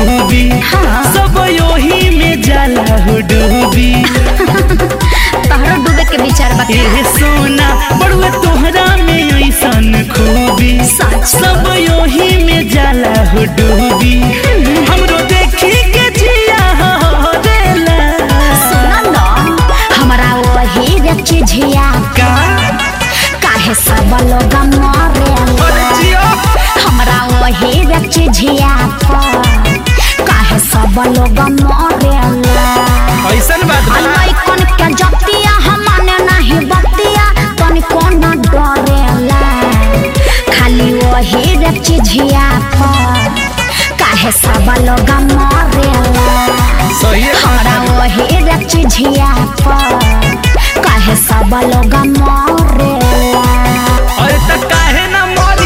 खूबी हाँ। सब योही में जाला हो डूबी तहरा डूबे के विचार बा ए सोना बड़ुआ तोहरा में ऐसन खूबी सच। सब योही में जाला हो डूबी हमरो देखी के जिया हो देला सुना न हमरा वही रे चिझिया का काहे सब लोग मरेला अरे जियो हमरा वही रे चिझिया काहे सब लोग मरेला ऐसन बात बा लइकन के जतिया हमने नहीं बतिया तनिको न डरेला खाली वही रे चिझिया काहे सब लोग मरेला सही है हमरा वही रे चिझिया काहे सब लोग मरेला अरे त काहे ना मरी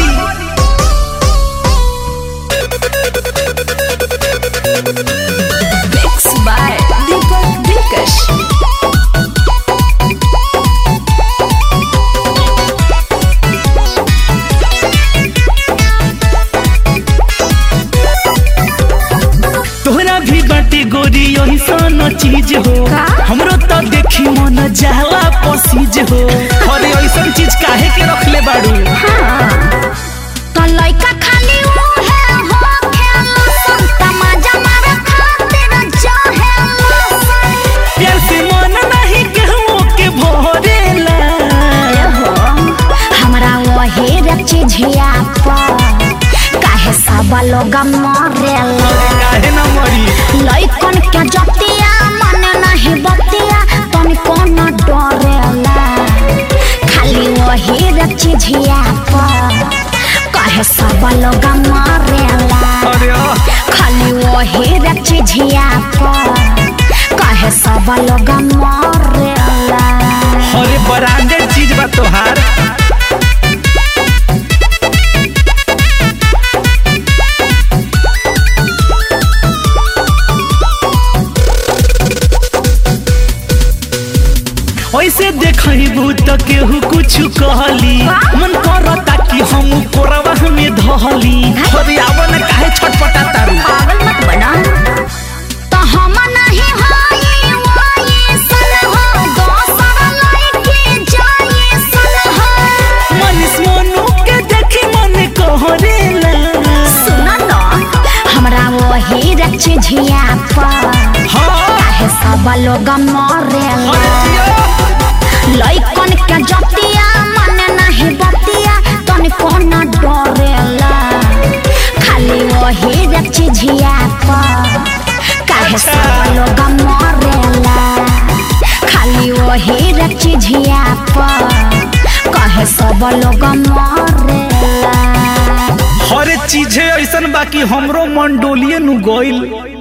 Mixed by Deepak Dikash. तोहरा भी बाटे गोरी ऐसन चीज हो का? हमरो तो देखी मन जाला पसीज हो अरे ऐसन चीज काहे के रखले बाड़ू तो लइका खाली उहे हो खेला सन तमाजा मारे खातिर चाहेला सन प्यार से मन नहीं कहूँ के भरेला हो हमरा वही रे चिझिया काहे सब लोग मरेला काहे ना मरी लइकन के जतिया मन नहीं बतिया तनिको न डरेला खाली वही रे चिझिया काहे सब लोग मरेला अरे आ, खाली वही रे चिझिया काहे सब लोग मरेला अरे ब्रांडेड चीज बा तोहार ऐसे देखबू त केहू कुछ कहली मन करता कि हम कोरवा में धहली अरे आवन काहे छटपटा तारू पागल मत बना तो हम नहीं होई वही सन हो दोसर लड़के जाई सन हो मनीष मोनू के देखी मन कहरेला सुन न हमरा वही रे चिझिया हाँ काहे सब लोग मरेला अरे जियो लइकन के जतिया मन नहीं बतिया तनिको न डरेला खाली वही रे चिझिया काहे सब लोग मरेला खाली वही रे चिझिया काहे सब लोग मरेला हर चीज ऐसन बाकी हमरो मन डोलिए नु गइल